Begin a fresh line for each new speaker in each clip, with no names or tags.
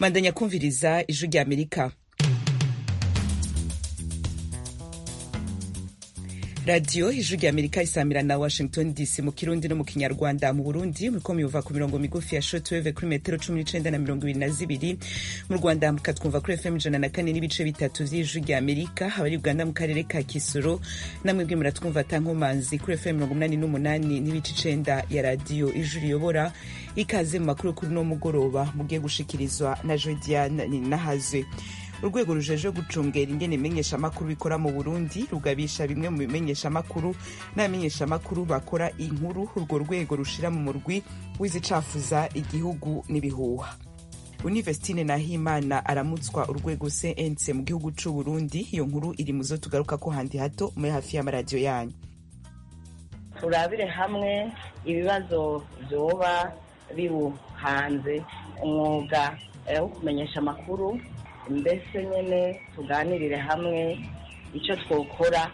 mandanya kumviriza ijwi rya amerika radiyo ijwi rya amerika isamira na washington dc mu kirundi no mu kinyarwanda mu burundi muriko muyumva ku mirongo migufi ya shortwave kuri metero cumi n'icenda na mirongo ibiri na zibiri mu rwanda mukatwumva kuri fm ijana na kane n'ibice bitatu vy'ijwi rya amerika abari uganda mu karere ka kisoro namwe bwe muratwumva atankomanzi kuri fm mirongo umunani n'umunani n'ibice icenda ya radiyo ijwi riyobora ikaze mu makuru kuri no mugoroba mugiye gushikirizwa na jodiane ninahazwe urwego rujejwe gucungera ingene imenyeshamakuru bikora mu burundi rugabisha bimwe mu bimenyeshamakuru n'abamenyeshamakuru bakora inkuru urwo rwego rushira mu murwi w'izicafuza igihugu n'ibihuha univestine nahimana aramutswa urwego cnc mu gihugu c'u burundi iyo nkuru iri muzo tugaruka ko handi hato muri hafi y'amaradiyo yanyu
turabire hamwe ibibazo vyoba biwuhanze umwuga wo kumenyesha amakuru mbese nyine tuganirire hamwe icyo twokora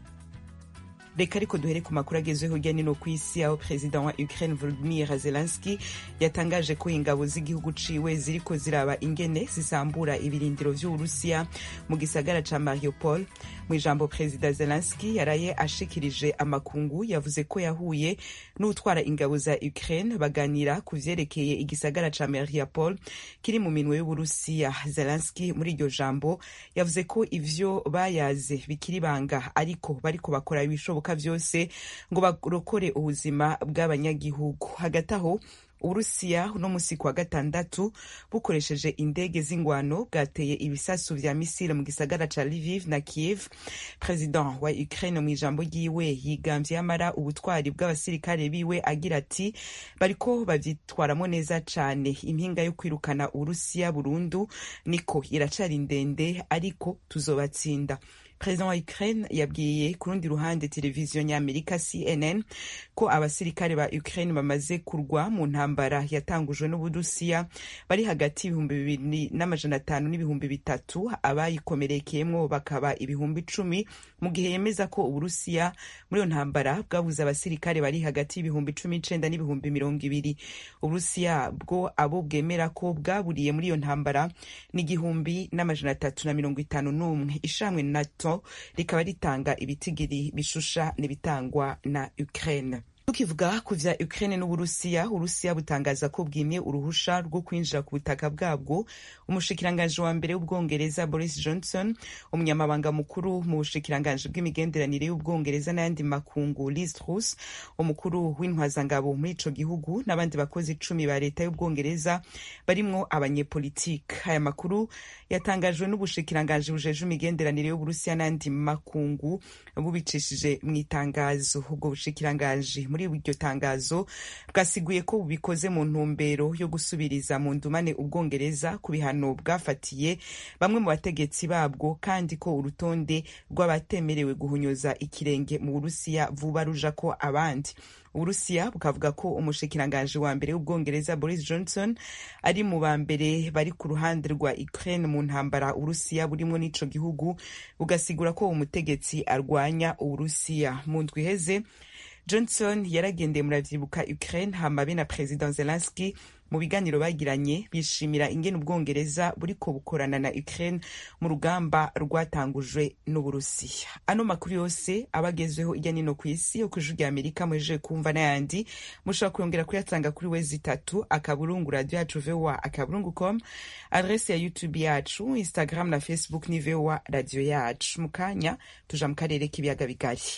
reka ariko duhere ku makuru agezweho hirya no ku isi aho perezida wa ukraine volodimir zelenski yatangaje ko ingabo z'igihugu ciwe ziriko ziraba ingene zisambura ibirindiro vy'uburusiya mu gisagara ca mariupol mu ijambo perezida zelenski yaraye ashikirije amakungu yavuze ko yahuye n'utwara ingabo za ukraine baganira ku vyerekeye igisagara ca mariupol kiri mu minwe y'uburusiya zelenski muri iryo jambo yavuze ko ivyo bayaze bikiri banga ariko bariko bakora ibishoboka vyose ngo barokore ubuzima bw'abanyagihugu hagati aho uburusiya uno musi kuwa gatandatu bukoresheje indege z'ingwano bwateye ibisasu vya misile mu gisagara ca Lviv na Kiev president wa Ukraine mu ijambo ryiwe yigamvye yamara ubutwari bw'abasirikare biwe agira ati bariko bavyitwaramwo neza cane impinga yo kwirukana uburusiya burundu niko iracari ndende ariko tuzobatsinda perezida wa ukraine yabwiye ku rundi ruhande televiziyo nyamerika cnn ko abasirikare ba ukraine bamaze kurwa mu ntambara yatangujwe n'uburusiya bari hagati y'ibihumbi bibiri n'amajana atanu n'ibihumbi bitatu abayikomerekeyemwo bakaba ibihumbi icumi mu gihe yemeza ko uburusiya muri iyo ntambara bwabuze abasirikare bari hagati y'ibihumbi cumi n'icenda n'ibihumbi mirongo ibiri uburusiya bwo abo bwemera ko bwaburiye muri iyo ntambara ni igihumbi n'amajana atatu na mirongo itanu n'umwe ishamwe nato rikaba ritanga ibitigiri bishusha n'ibitangwa na Ukraine tukivuga ku vya Ukraine n'Uburusiya Urusiya butangaza ko bwimye uruhusha rwo kwinjira ku butaka bwabwo umushikiranganji wa mbere w'ubwongereza Boris Johnson umunyamabanga mukuru mu bushikiranganji bw'imigenderanire y'ubwongereza n'ayandi makungu Liz Truss umukuru w'intwazangabo muri ico gihugu n'abandi bakozi icumi ba leta y'ubwongereza barimwo abanyepolitike aya makuru yatangajwe n'ubushikiranganji bujeje imigenderanire y'Uburusiya n'ayandi makungu bubicishije mu itangazo ubwo bushikiranganji muri iryo tangazo bwasiguye ko bubikoze mu ntumbero yo gusubiriza mu ndumane ubwongereza ku bihano bwafatiye bamwe mu bategetsi babwo kandi ko urutonde rw'abatemerewe guhonyoza ikirenge mu burusiya vuba ruja ko abandi uburusiya bukavuga ko umushikiranganji wa mbere w'ubwongereza boris johnson ari mu ba mbere bari ku ruhande rwa ukraine mu ntambara uburusiya burimwo n'ico gihugu bugasigura ko umutegetsi arwanya uburusiya mu ndwi iheze johnson yaragendeye muravyibuka ukraine hama be na president zelenski mu biganiro bagiranye bishimira ingene ubwongereza buriko bukorana na ukraine mu rugamba rwatangujwe n'uburusiya ano makuru yose aba agezweho irya nino ku isi yo kw'ijuru rya amerika muhejeje kumva n'ayandi mushobora kuyongera kuyatanga kuri wezi itatu akaburungu radio yacu voa akaburungu com adrese ya youtube yacu instagram na facebook ni voa radio yacu mu kanya tuja mu karere k'ibiyaga bigari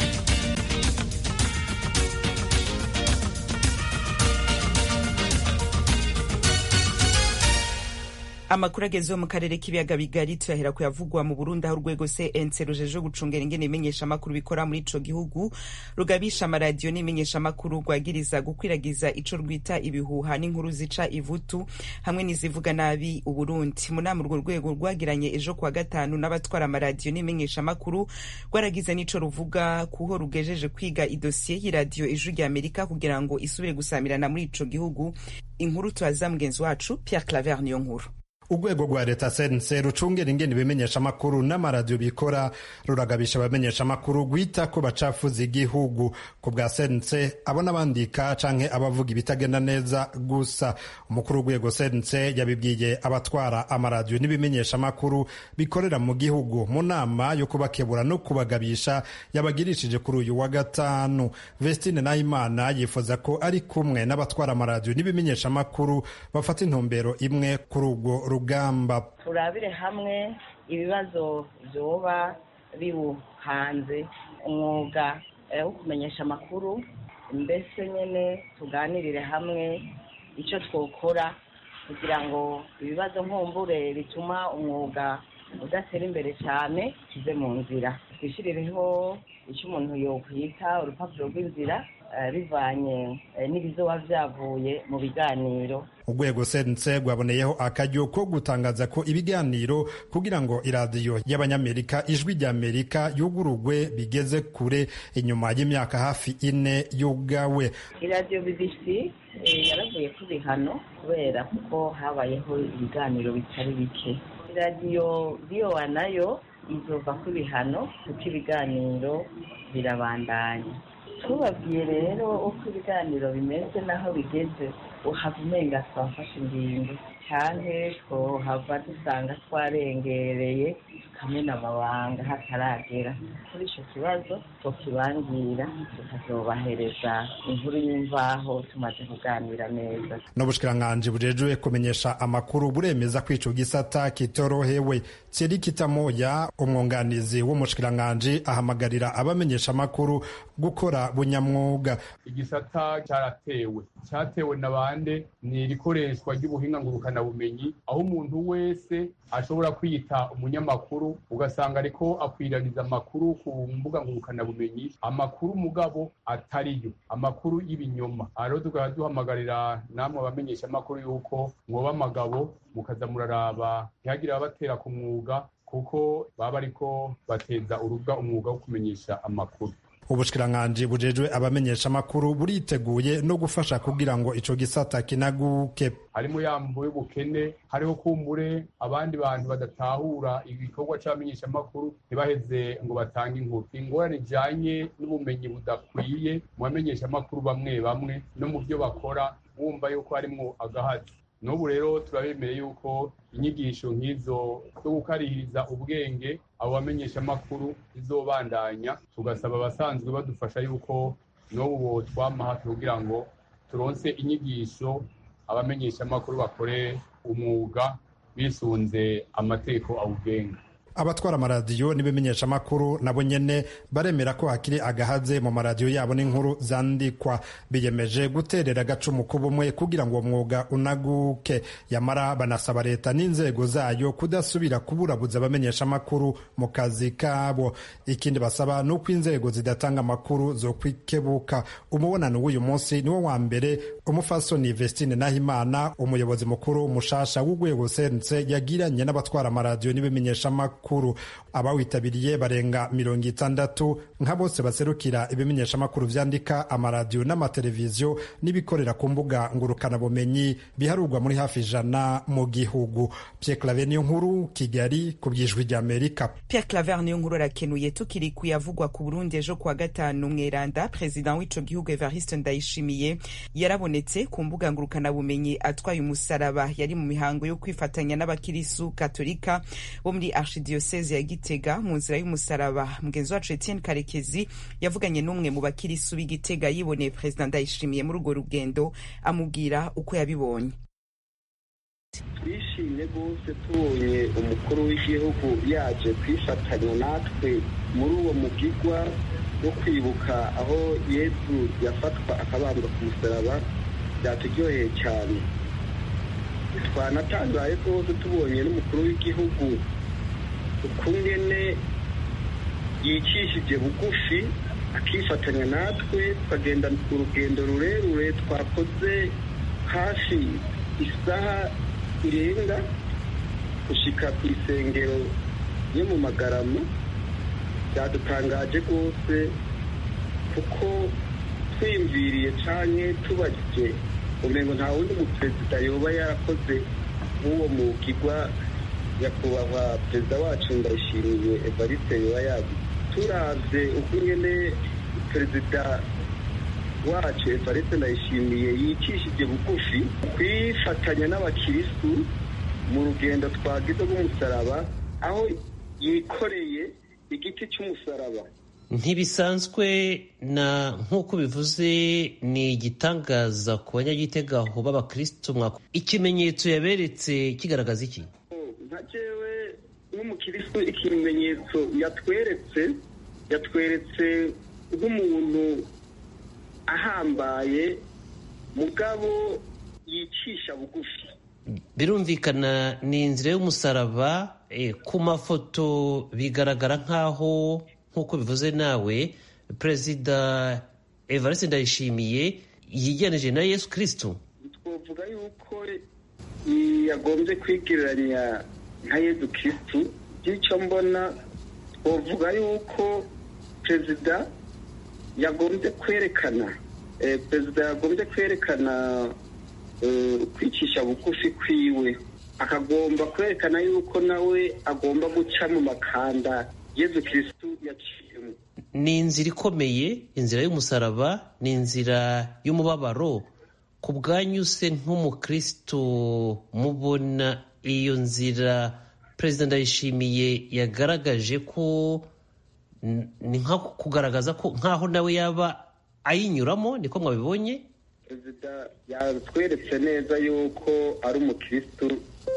amakuru agezeho mu karere k'ibiyaga bigari tuyahera kuyavugwa mu burundi aho urwego cnc rujeje gucungera ingene imenyeshamakuru bikora muri ico gihugu rugabisha amaradiyo n'imenyeshamakuru rwagiriza gukwiragiza ico rwita ibihuha n'inkuru zica ivutu hamwe n'izivuga nabi uburundi mu nama urwo rwego rwagiranye ejo kuwa gatanu n'abatwara amaradiyo n'imenyeshamakuru rwaragize n'ico ruvuga kuho rugejeje kwiga idosiye y'iradiyo ijwi rya amerika kugira ngo isubire gusamirana muri ico gihugu inkuru tubaza mugenzi wacu pierre claver niyo nkuru
urwego rwa leta sense rucungera ingene ibimenyesha amakuru n'amaradiyo bikora ruragabisha abamenyesha amakuru gwita ko bacafuza igihugu ku bwa sense abo n'abandika canke abavuga ibitagenda neza gusa umukuru w'urwego sense yabibwiye abatwara amaradiyo n'ibimenyesha amakuru bikorera mu gihugu mu nama yo kubakebura no kubagabisha yabagirishije kuri uyu wa gatanu vestine nahimana yifuza ko ari kumwe n'abatwara amaradiyo n'ibimenyesha amakuru bafata intumbero imwe kuri urwo rugamba
turabire hamwe ibibazo byoba biwuhanze umwuga wo kumenyesha amakuru mbese nyine tuganirire hamwe icyo twokora kugira ngo ibibazo nkumbure bituma umwuga udatera imbere cyane kive mu nzira twishyirireho icyo umuntu yokwita urupapuro rw'inzira bivanye n'ibizoba byavuye mu biganiro
urwego sense rwaboneyeho akaryo ko gutangaza ko ibiganiro kugira ngo iradiyo y'abanyamerika ijwi ry'amerika yugurugwe bigeze kure inyuma y'imyaka hafi ine yugawe
iradiyo bbc yaravuye ku bihano kubera kuko habayeho ibiganiro bitari bike iradiyo biyowa nayo izova ku bihano kuko ibiganiro birabandanya tubabwiye rero uko ibiganiro bimeze n'aho bigeze uhava umenga twafashe ingingo cyane twohava dusanga twarengereye tukamena amabanga hataragera kuri icyo kibazo tukibangira tukazobahereza inkuru y'imvaho tumaze kuganira neza
n'ubushikiranganji bujejwe kumenyesha amakuru buremeza ko ico gisata kitorohewe Thierry Kitamoya umwunganizi w'umushikiranganji ahamagarira abamenyesha amakuru gukora bunyamwuga
igisata cyaratewe cyatewe na bande ni irikoreshwa ry'ubuhinga ngurukanabumenyi aho umuntu wese ashobora kwita umunyamakuru ugasanga ariko akwiraniza amakuru ku mbuga ngurukanabumenyi amakuru mugabo atariyo amakuru y'ibinyoma rero tukaba duhamagarira namwe abamenyesha amakuru yuko mwoba amagabo mukaza muraraba ntihagire ababatera ku mwuga kuko baba ariko bateza urubwa umwuga wo kumenyesha amakuru
ubushikiranganji bujejwe abamenyesha amakuru buriteguye no gufasha kugira ngo ico gisata kinaguke
harimo yambo y'ubukene hariho kumbure abandi bantu badatahura igikorwa c'abamenyesha amakuru ntibaheze ngo batange inkuru ingorane ijanye n'ubumenyi budakwiye mu bamenyesha amakuru bamwe bamwe no mu byo bakora wumva yuko harimwo agahazi n'ubu rero turabemereye yuko inyigisho nk'izo zo gukarihiriza ubwenge abo bamenyesha amakuru zizobandanya tugasaba abasanzwe badufasha yuko n'ubu twama hafi kugira ngo turonse inyigisho abamenyesha amakuru bakore umwuga bisunze amategeko awugenga
abatwara amaradiyo n'ibimenyesha amakuru nabo nyene baremera ko hakiri agahaze mu maradiyo yabo n'inkuru zandikwa biyemeje guterera agacumu k'ubumwe kugira ngo uwo mwuga unaguke yamara banasaba leta n'inzego zayo kudasubira kuburabuza abamenyesha amakuru mu kazi kabo ikindi basaba ni uko inzego zidatanga amakuru zo kwikebuka umubonano w'uyu munsi niwo wa mbere umufasoni vestine nahimana umuyobozi mukuru mushasha w'urwego sense yagiranye n'abatwara amaradiyo n'ibimenyesha amakuru makuru abawitabiriye barenga mirongo itandatu nka bose baserukira ibimenyesha amakuru vyandika amaradiyo n'amateleviziyo n'ibikorera ku mbuga ngurukanabumenyi biharurwa muri hafi ijana mu gihugu Pierre Claver niyo nkuru Kigali ku bwijwi ry'Amerika
Pierre Claver niyo nkuru arakenuye tukiri kuyavugwa ku Burundi ejo kuwa gatanu mweranda perezida w'ico gihugu Evariste Ndayishimiye yarabonetse ku mbuga ngurukanabumenyi atwaye umusaraba yari mu mihango yo kwifatanya n'abakirisu katolika bo muri archidiyoseze ya Gitega mu nzira y'umusaraba mugenzi wacu Etienne Karekezi yavuganye n'umwe mu bakirisu b'Igitega yiboneye perezida Ndayishimiye muri urwo rugendo amubwira uko yabibonye
twishimye rwose tubonye umukuru w'igihugu yaje kwifatanya natwe muri uwo mugigwa wo kwibuka aho yesu yafatwa akabambwa ku musaraba byaturyoheye cyane twanatangaye rwose tubonye n'umukuru w'igihugu ukungene yicishije bugufi akifatanya natwe tukagenda urugendo rurerure twakoze hafi isaha irenga gushika ku isengero yo mu magarama byadutangaje rwose kuko twiyumviriye cyane tubajije umengo nta wundi muperezida yoba yarakoze w'uwo mugigwa nyakubahwa perezida wacu ndayishimiye evariste yoba yagize turavye uko nyene perezida wacu evariste ndayishimiye yicishije bugufi kwifatanya n'abakiristu mu rugendo twagize rw'umusaraba aho yikoreye igiti cy'umusaraba
ntibisanzwe na nk'uko bivuze ni igitangaza ku banyagitega aho b'abakristo mwaka ikimenyetso yaberetse kigaragaza iki
nka jewe nk'umukiristu ikimenyetso yatweretse yatweretse nk'umuntu ahambaye mugabo yicisha bugufi
birumvikana ni inzira y'umusaraba eh, ku mafoto bigaragara nk'aho nk'uko bivuze nawe perezida evariste ndayishimiye yiganije na yesu kristo
twavuga yuko yagombye kwigereranya nka yesu kristu by'icyo mbona twavuga yuko perezida yagombye kwerekana eh, perezida yagombye kwerekana eh, kwicisha bugufi kwiwe akagomba kwerekana yuko nawe agomba guca mu makanda yesu kristu yaciyemo
ni inzira ikomeye inzira y'umusaraba ni inzira y'umubabaro ku bwanyu se nk'umukristo mubona iyo nzira perezida ndayishimiye yagaragaje ko n- ni nka kugaragaza ko nk'aho nawe yaba ayinyuramo niko mwabibonye
perezida yatweretse neza yuko ari umukristu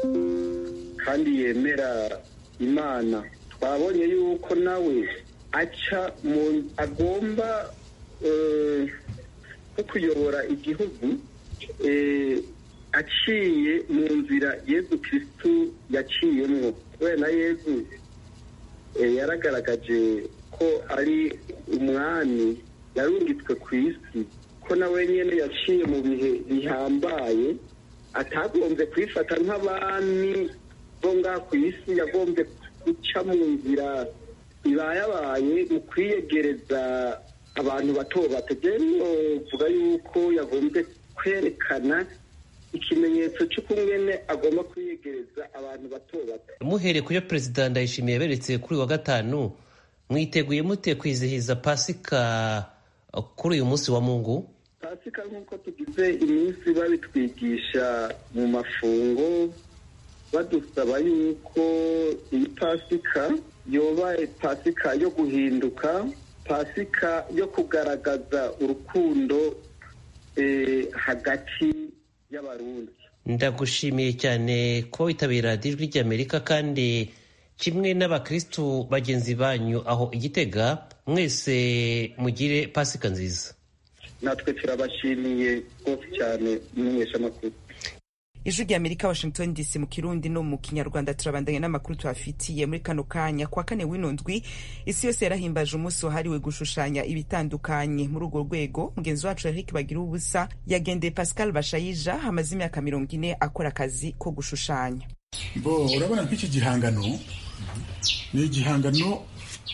kandi yemera imana twabonye yuko nawe aca mu agomba eh, nko kuyobora igihugu eh, aciye mu nzira yezu kristu yaciyemwo kubera na yezu eh, yaragaragaje ko ari umwami yarungitswe ku isi ko nawe nyine yaciye mu bihe bihambaye atagombye kwifata nk'abami bo ngaha ku isi yagombye guca mu nzira ibayabaye mu kwiyegereza abantu bato bato vuga yuko yagombye kwerekana ikimenyetso cy'ukungene agomba kwiyegereza abantu bato bato
muhereye ku yo perezida ndayishimiye yaberetse kuri uyu wa gatanu mwiteguye mute kwizihiza pasika uh, kuri uyu munsi wa mungu
pasika nk'uko tugize iminsi babitwigisha mu mafungo badusaba yuko iyi pasika yoba pasika yo guhinduka pasika yo kugaragaza urukundo eh, hagati y'abarundi
ndagushimiye cyane kuba witabira radiyo ijwi ry'amerika kandi kimwe n'abakristu bagenzi banyu aho igitega mwese mugire pasika nziza
natwe turabashimiye rwose cyane umumenyeshamakuru
ijwi rya amerika washington dc mu kirundi no mu kinyarwanda turabandanya n'amakuru tuhafitiye muri kano kanya kwa kane w'ino ndwi isi yose yarahimbaje umunsi wahariwe gushushanya ibitandukanye muri urwo rwego mugenzi wacu eric bagira ubusa yagendeye pascal bashayija amaze imyaka mirongo ine akora akazi ko gushushanya
bo urabona nk'iki gihangano ni igihangano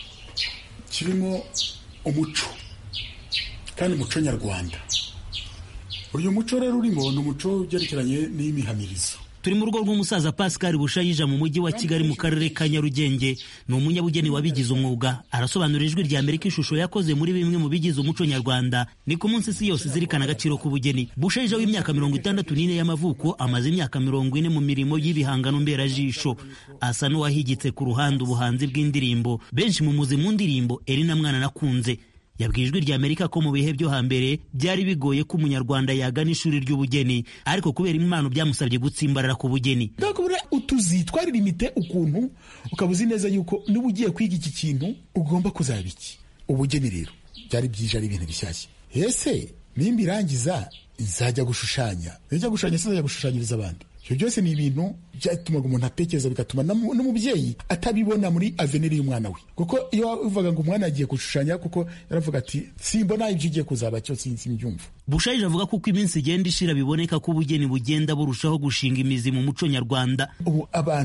kirimo umuco kandi umuco nyarwanda uyu muco rero urimo ni umuco ugerekeranye n'imihamirizo
turi mu rugo rw'umusaza pascal bushayija mu mujyi wa kigali mu karere ka nyarugenge ni umunyabugeni wabigize umwuga arasobanura ijwi rya amerika ishusho yakoze muri bimwe mu bigize umuco nyarwanda ni ku munsi isi yose izirikana agaciro k'ubugeni bushayija w'imyaka mirongo itandatu n'ine y'amavuko amaze imyaka mirongo ine mu mirimo y'ibihangano mberajisho asa n'uwahigitse ku ruhande ubuhanzi bw'indirimbo benshi mu muzi mu ndirimbo erina mwana nakunze yabwiye ijwi rya amerika ko mu bihe byo hambere byari bigoye ko umunyarwanda yagana ishuri ry'ubugeni ariko kubera impano byamusabye gutsimbarara ku bugeni
ndakubura utuzi twaririmite ukuntu ukaba uzi neza yuko niba ugiye kwiga iki kintu ugomba kuzaba iki ubugeni rero byari byije ari ibintu bishyashya ese nimba irangiza nzajya gushushanya nzajya gushushanya sinzajya gushushanyiriza abandi ibyo byose ni ibintu byatumaga umuntu atekereza bigatuma n'umubyeyi atabibona muri aveniri y'umwana we kuko iyo uvuga ngo umwana agiye gushushanya kuko yaravuga ati simbona ibyo ugiye kuzaba cyo simbyumva
bushayije avuga ko uko iminsi igenda ishira biboneka ko ubugeni bugenda burushaho gushinga imizi mu muco nyarwanda
ubu abantu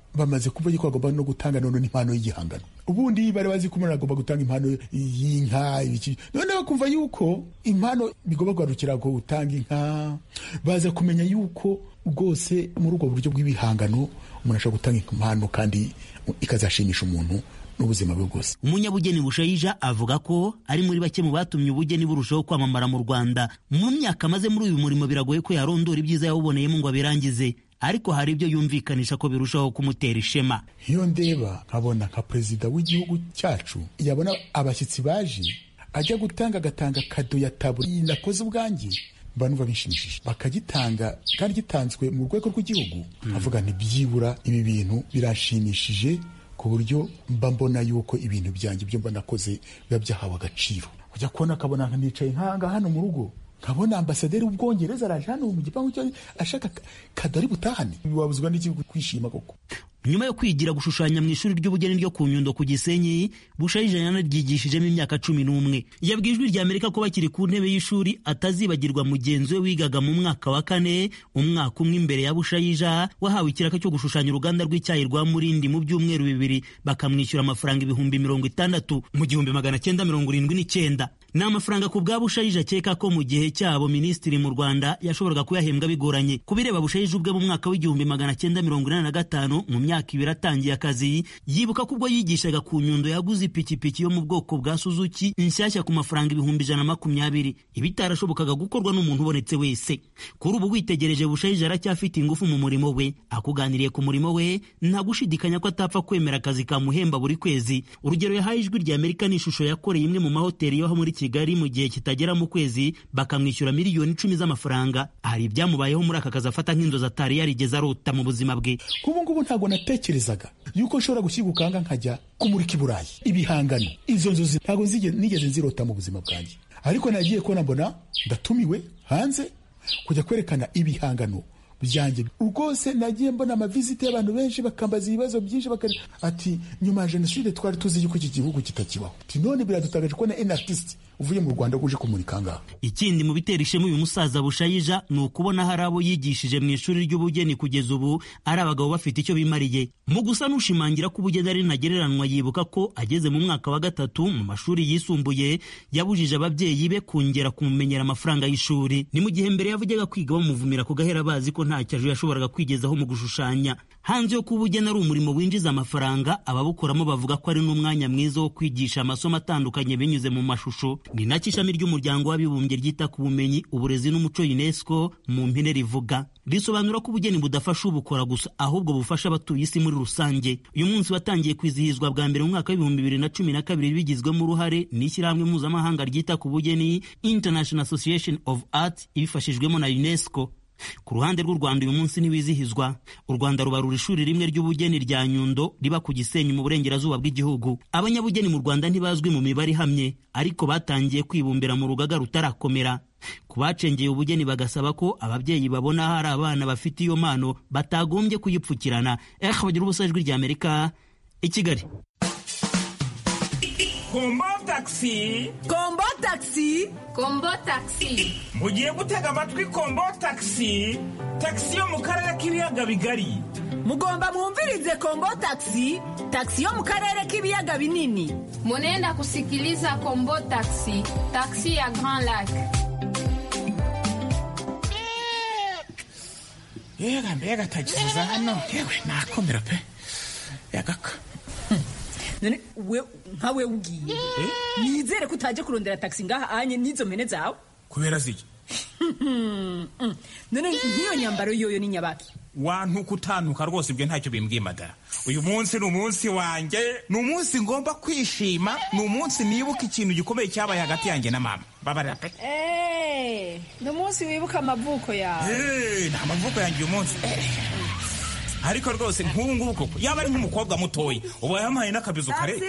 bamaze kuvuga ko bagomba no gutanga none n'impano y'igihangano ubundi bari bazi ko umuntu agomba gutanga impano y'inka ibiki none bakumva yuko impano bigomba guharukira ko gutanga inka baza kumenya yuko rwose muri ubwo buryo bw'ibihangano umuntu ashobora gutanga impano kandi ikazashimisha umuntu n'ubuzima bwe bwose
umunyabugeni bushayija avuga ko ari muri bake mu batumye ubugeni burushaho kwamamara mu rwanda mu myaka amaze muri uyu murimo biragoye ko yarondora ibyiza yawuboneyemo ngo abirangize ariko hari ibyo yumvikanisha ko birushaho kumutera ishema
iyo ndeba nkabona nka perezida w'igihugu cyacu yabona abashyitsi baje ajya gutanga agatanga kado ya tabu nakoze ubwanjye mba numva bishimishije bakagitanga kandi gitanzwe mu rwego rw'igihugu avuga nti byibura ibi bintu birashimishije ku buryo mba mbona yuko ibintu byanjye ibyo mba nakoze biba byahawe agaciro ujya kubona akabona nicaye nk'aha hano mu rugo nkabona ambasaderi w'ubwongereza araje hano mu gipangu cyo ashaka kadari butahane wabuzwa n'iki kwishima koko
nyuma yo kwigira gushushanya mu ishuri ry'ubugeni ryo ku nyundo ku gisenyi bushayija yanaryigishijemo imyaka cumi n'umwe yabwiye ijwi rya amerika ko bakiri ku ntebe y'ishuri atazibagirwa mugenzi we wigaga mu mwaka wa kane umwaka umwe imbere ya bushayija wahawe ikiraka cyo gushushanya uruganda rw'icyayi rwa murindi mu byumweru bibiri bakamwishyura amafaranga ibihumbi mirongo itandatu mu gihumbi magana cyenda mirongo irindwi n'icyenda ni amafaranga ku bwa bushayija akeka ko mu gihe cyabo minisitiri mu rwanda yashoboraga kuyahembwa bigoranye ku bireba bushayija ubwe mu mwaka w'igihumbi magana cyenda mirongo inani na gatanu mu myaka ibiri atangiye akazi yibuka ko ubwo yigishaga ku nyundo yaguze ipikipiki yo mu bwoko bwa suzuki inshyashya ku mafaranga ibihumbi ijana na makumyabiri ibitarashobokaga gukorwa n'umuntu ubonetse wese kuri ubu witegereje bushayija aracyafite ingufu mu murimo we akuganiriye ku murimo we nta gushidikanya ko atapfa kwemera akazi kamuhemba buri kwezi urugero yahaye ijwi rya amerika ni ishusho yakoreye imwe mu mahoteli yo muri kigali mu gihe kitagera mu kwezi bakamwishyura miliyoni icumi z'amafaranga hari ibyamubayeho muri aka kazi afata nk'inzozi atari yarigeze arota mu buzima bwe
ubu ngubu ntabwo natekerezaga yuko nshobora gushyirwa ukanga nkajya kumurika i burayi ibihangano izo nzozi ntabwo nigeze nzirota mu buzima bwanjye ariko nagiye kubona mbona ndatumiwe hanze kujya kwerekana ibihangano byanjye rwose nagiye mbona amaviziti y'abantu benshi bakambaza ibibazo byinshi bakari ati nyuma ya jenoside twari tuzi yuko iki gihugu kitakibaho none biradutagaje kubona en artiste uvuye mu rwanda uje kumurika ngaha
ikindi mu bitera ishema uyu musaza bushayija ni ukubona hari abo yigishije mu ishuri ry'ubugeni kugeza ubu ari abagabo bafite icyo bimariye mu gusa n'ushimangira ko ubugeni ari ntagereranywa yibuka ko ageze mu mwaka wa gatatu mu mashuri yisumbuye yabujije ababyeyi be kongera kumumenyera amafaranga y'ishuri ni mu gihe mbere yavugega kwiga bamuvumira ku gahera bazi ko nta cyajo yashoboraga kwigezaho mu gushushanya hanze yo kuba ubugeni ari umurimo winjiza amafaranga ababukoramo bavuga ko ari n'umwanya mwiza wo kwigisha amasomo atandukanye binyuze mu mashusho ni nacyo ishami ry'umuryango w'abibumbye ryita ku bumenyi uburezi n'umuco unesco mu mpine rivuga risobanura ko ubugeni budafasha ubukora gusa ahubwo bufasha abatuye isi muri rusange uyu munsi watangiye kwizihizwa bwa mbere mu mwaka w'ibihumbi bibiri na cumi na kabiri bigizwemo uruhare n'ishyirahamwe mpuzamahanga ryita ku bugeni international association of art ibifashijwemo na unesco ku ruhande rw'u rwanda uyu munsi ntiwizihizwa u rwanda rubarura ishuri rimwe ry'ubugeni rya nyundo riba ku gisenyi mu burengerazuba bw'igihugu abanyabugeni mu rwanda ntibazwi mu mibare ihamye ariko batangiye kwibumbira mu rugaga rutarakomera ku bacengeye ubugeni bagasaba ko ababyeyi babona hari abana bafite iyo mpano batagombye kuyipfukirana eh bagira ubusa ijwi rya amerika i kigali
kombo takisi
kombo takisi
kombo takisi
mugiye gutega amatwi kombo takisi takisi yo mu karere k'ibiyaga bigari
mugomba mwumvirize kombo takisi takisi yo mu karere k'ibiyaga binini
munenda kusikiliza kombo takisi takisi ya grand lac
yega mbega tagisi za hano yewe nakomera pe yagaka
none we nka we ugiye nizere ko utaje kurondera taxi ngaha anye n'izo mpene zawe
kubera ziki
none nk'iyo nyambaro yoyo ni nyabaki
wantuka utanuka rwose ibyo ntacyo bimbwiye madara uyu munsi ni umunsi wanjye ni umunsi ngomba kwishima ni umunsi nibuka ikintu gikomeye cyabaye hagati yanjye na mama babarira pe
ni umunsi wibuka amavuko yawe
ni amavuko yanjye uyu munsi ariko rwose nk'ubu ngubu koko yaba ari nk'umukobwa mutoya uba yampaye n'akabizo kare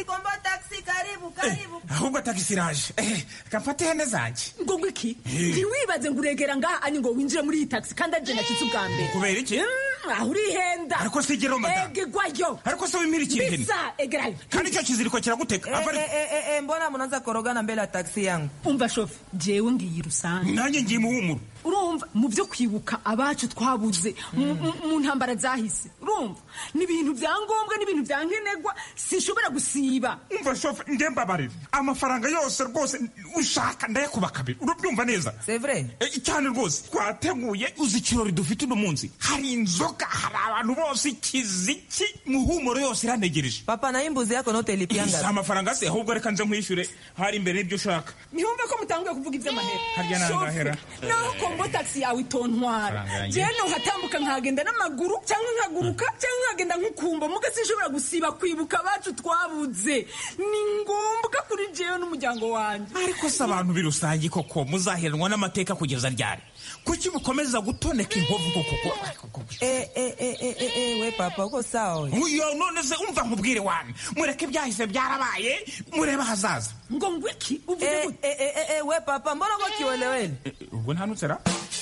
ahubwo tagisi iraje reka mfate ihene zanjye
ngo ngo iki ntiwibaze ngo uregera ngaha ani ngo winjire muri iyi tagisi kandi aje nakize ubwa mbere
kubera iki
aho urihenda
ariko si igero madamu
egegwayo
ariko se wimira ikintu ihene
bisa egerayo
kandi icyo kiziriko kiraguteka ava
mbona munaanza korogana mbele ya taksi yangu
umva shofe jewe ngiye rusange
nanjye ngiye muhumuro
urumva mu byo kwibuka abacu twabuze mu- mu- mu ntambara zahise urumva ni ibintu bya ngombwa n'ibintu bya nkenerwa sinshobora gusiba
umva shofe njye mbabarira amafaranga yose rwose ushaka ndayakuba kabiri urabyumva neza
c'est vrai
cyane rwose twateguye uzi ikirori dufite uno munsi hari inzoga hari abantu bose ikiziki muhumuro yose iranegereje
papa nayo imbuzi yako note
si
ilipianga
amafaranga se ahubwo reka nze nkwishyure hari imbere y'ibyo ushaka
ntihumve ko mutanguye kuvuga iby'amahera
Harya ni
Shofe,
angahera?
naho kombo taxi yawe itontwara
Faranga yanjye.
jewe nohatambuka nkagenda n'amaguru cyangwa nkaguruka cyangwa nkagenda nk'ukumba muga sinshobora gusiba kwibuka abacu twabuze ni ngombwa kuri jewe n'umuryango wanjye
ariko se abantu birusange koko muzaheranwa n'amateka kugeza ryari kuki mukomeza gutoneka inkovu koko
eh, eh, eh, eh, eh, eh, we papa uko sawa we
uyo none se umva nkubwire wane mureke ibyahise byarabaye murebe ahazaza
ngo ngwiki
eh, eh, eh, eh, eh, we papa mbona uko kiwelewele
ubwo ntanutsera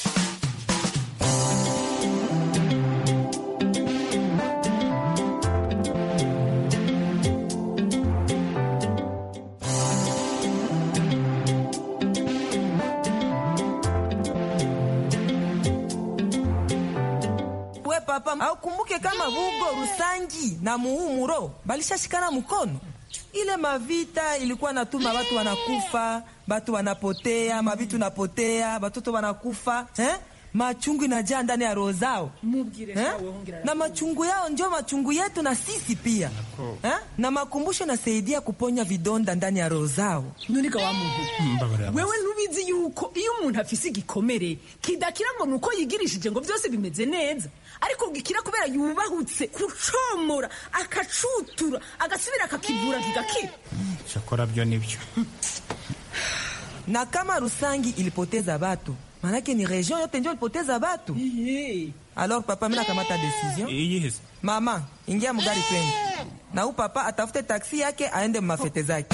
we papa aukumbuke kama Bugo, Rusangi na Muhumuro balishashikana mkono. Ile mavita ilikuwa natuma watu wanakufa, watu wanapotea, mavitu napotea, watoto wanakufa eh? Machungu inajaa ndani ya roho zao eh? na machungu yao ndio machungu yetu na sisi pia eh? na makumbusho nasaidia kuponya vidonda ndani ya roho zao.
nturika wa muntu wewe ntubizi yuko iyo umuntu afise igikomere kidakira ngo nuko yigirishije ngo byose bimeze neza ariko gikira kubera yubahutse kucomora akacutura agasubira akakivura kigakira
cyakora byo nibyo
na kama Rusangi ilipoteza watu, manake ni region yote ndio ilipoteza watu. Alors papa, mimi nakamata decision.
iyihise
Mama, ingia mugari twende. Na huyu papa atafute taksi yake aende mafete zake.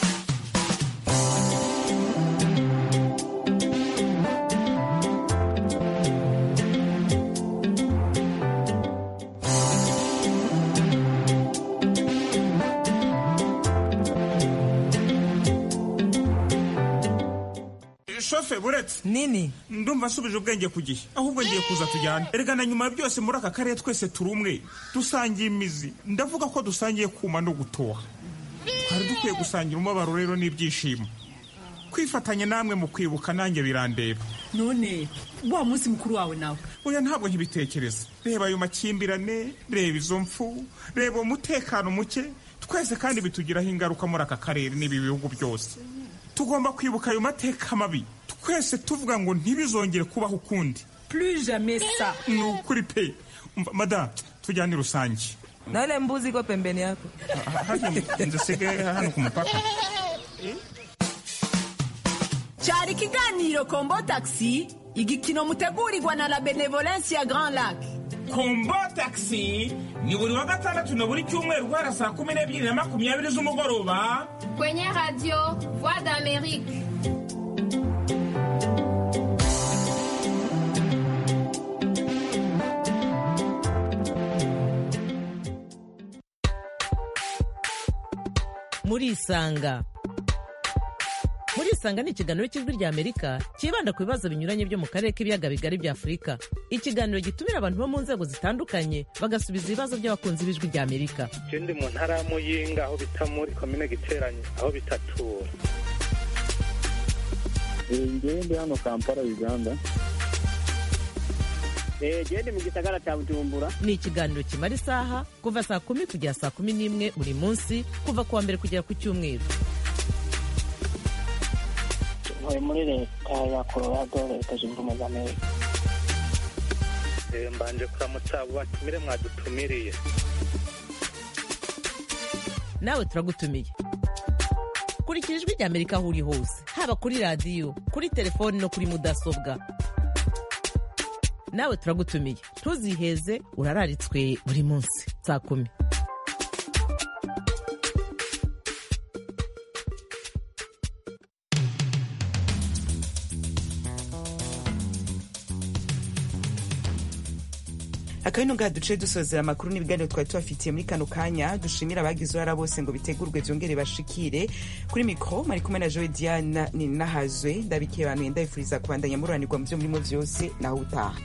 shofe buretse
nini
ndumva nsubije ubwenge ku gihe ahubwo ngiye kuza tujyane erega na nyuma ya byose muri aka karere twese turi umwe dusangiye imizi ndavuga ko dusangiye kuma no gutoha twari dukwiye gusangira umubabaro rero n'ibyishimo kwifatanya namwe mu kwibuka nanjye birandeba
none wa munsi mukuru wawe nawe
oya ntabwo nkibitekereza reba ayo makimbirane reba izo mfu reba umutekano muke twese kandi bitugiraho ingaruka muri aka karere n'ibi bihugu byose tugomba kwibuka ayo mateka mabi twese tuvuga ngo ntibizongere kubaho ukundi
plus jamais ça
ni ukuri pe Umva, madamu tujyane rusange
Na ile mbuzi iko pembeni yako.
nzisigaye hano ku mupaka
cyari ikiganiro kombo taxi igikino mutegurirwa na la benevolence ya grand lac
kombo taxi ni buri wa gatandatu na buri cyumweru guhera saa kumi n'ebyiri na makumyabiri z'umugoroba
Kwenye radio Voix d'Amérique.
murisanga murisanga ni ikiganiro cy'ijwi rya amerika cyibanda ku bibazo binyuranye byo mu karere k'ibiyaga bigari bya afurika ikiganiro gitumira abantu bo mu nzego zitandukanye bagasubiza ibibazo by'abakunzi b'ijwi rya amerika
je ndi mu ntara ya muyinga aho bita muri komine giteranye aho bitatura
ngewe ndi hano kampala uganda
gende mu gisagara cya bujumbura ni ikiganiro kimara isaha kuva saa kumi kugera saa kumi n'imwe buri munsi kuva ku wa mbere kugera ku cyumweru
ntuye muri leta ya colorado leta zunze ubumwe za amerika
Eh, mbanje kuramutsa abo batumire mwadutumiriye
nawe turagutumiye kurikira ijwi rya amerika aho uri hose haba kuri radiyo kuri telefoni no kuri mudasobwa nawe turagutumiye ntuziheze urararitswe buri munsi saa kumi
akabino ngaha duce dusozera amakuru n'ibiganiro twari tubafitiye muri kano kanya dushimira abagize uruhara bose ngo bitegurwe byongere bashikire kuri mikoro mari kumwe na jowe diana ni nahazwe ndabikiye abantu ndabifuriza kubandanya mururanirwa mu byo murimo byose naho utaha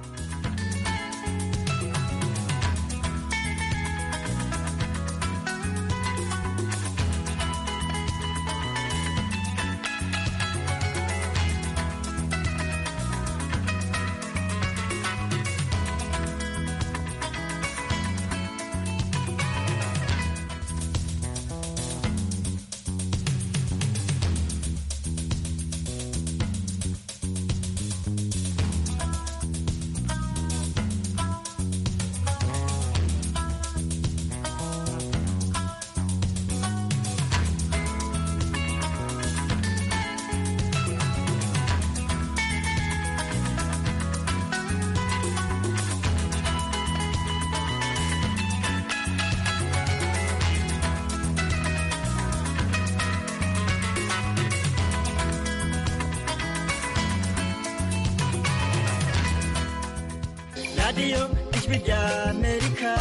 radiyo ijwi rya amerika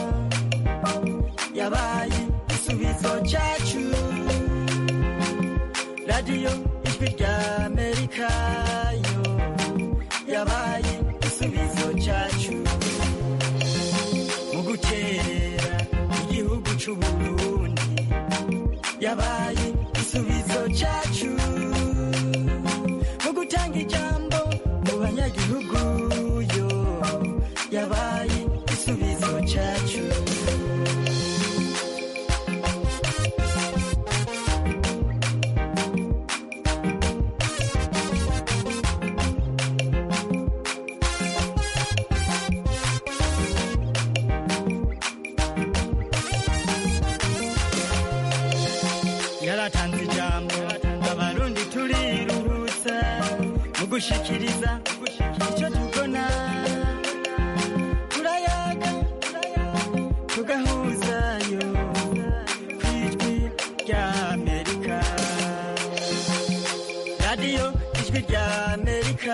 yabaye igisubizo cyacu radiyo ijwi rya amerika yo yabaye igisubizo cyacu mu gukerera igihugu cy'u burundi yabaye igisubizo cyacu mu gutanga ijambo mu banyagihugu yo yabaye igisubizo cyacu yaratanze ijambo abarundi turiruhutsa mu gushikiriza icyo tubona turayaga tugahuzayo ku ijwi rya amerika radiyo ijwi rya amerika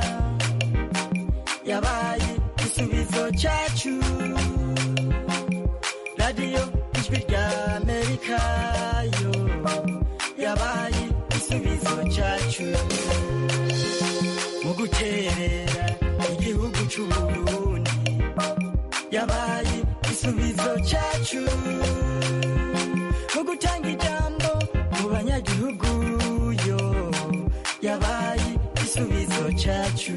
yabaye igisubizo cyacu radiyo ijwi rya amerika yo yabaye igisubizo cyacu mu guterera igihugu cy'u burundi yabaye igisubizo cyacu mu gutanga ijambo mu banyagihugu yo yabaye igisubizo cyacu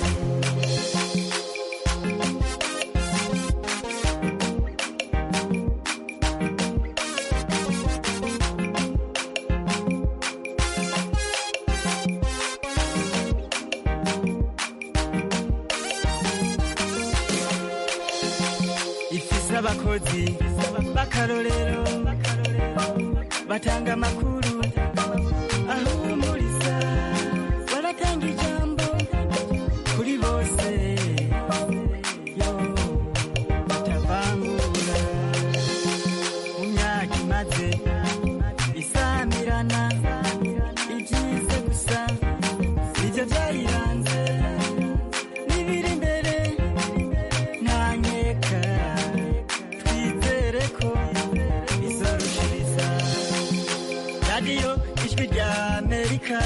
ifise abakozi b'akarorero batanga amakuru ahumuriza baratanga ijambo kuri bose yo batavangura mu myaka imaze isamirana ibyize gusa nibyo byayiranze n'ibiri imbere ntanyeka twizere ko bizorushiriza radiyo ijwi rya amerika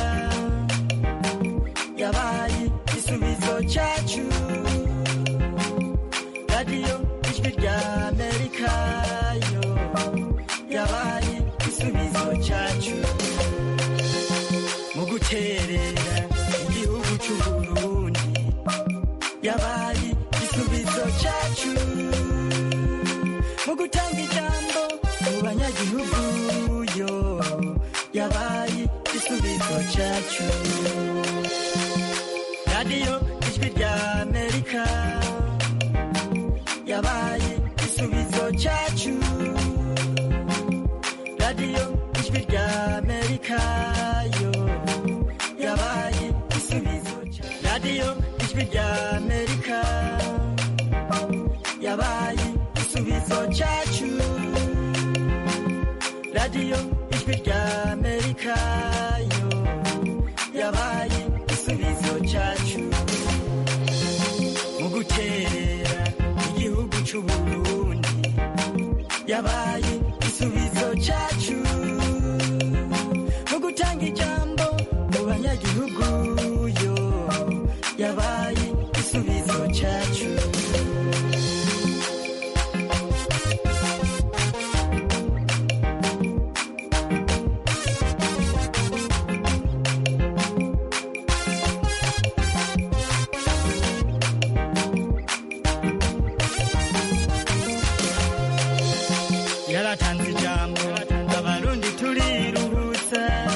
yabaye igisubizo cyacu radiyo ijwi rya amerika yo yabaye igisubizo cyacu mu guterera igihugu cy'u burundi yabaye igisubizo cyacu mu gutanga ijambo mu banyagihugu yo yabaye igisubizo cyacu radiyo ijwi rya amerika yabaye igisubizo cyacu radiyo ijwi rya amerika yo yabaye igisubizo cyacu radiyo ijwi rya amerika yabaye igisubizo cyacu radiyo ijwi rya amerika yo yabaye igisubizo cyacu mu guterera c'uburundi yabaye igisubizo cacu